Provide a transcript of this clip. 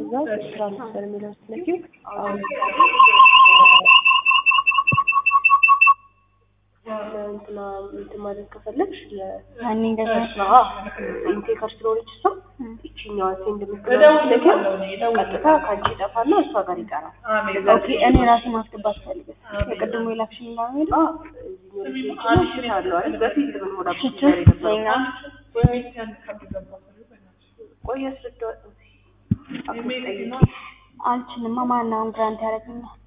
ከዛ ትራንስፈር የሚለው ስትነኪው አሁን እንትና እንትን ማለት ከፈለግሽ ያኔ እንደዛ ኢንቴከር ስለሆነች እሷ ይችኛዋ ሴንድ የምትለው ቀጥታ ከአንቺ ይጠፋና እሷ ጋር ይቀራል። ኦኬ እኔ ራሴ ማስገባት ፈልግ የቅድሙ የላክሽኝ ጋር ሄደ አለው አይደል? በፊት ምን ሆና ሽቱ የኛ ቆይ አስረዳዋለሁ። አልችልማ ማን አሁን ግራንት ያደረግኛል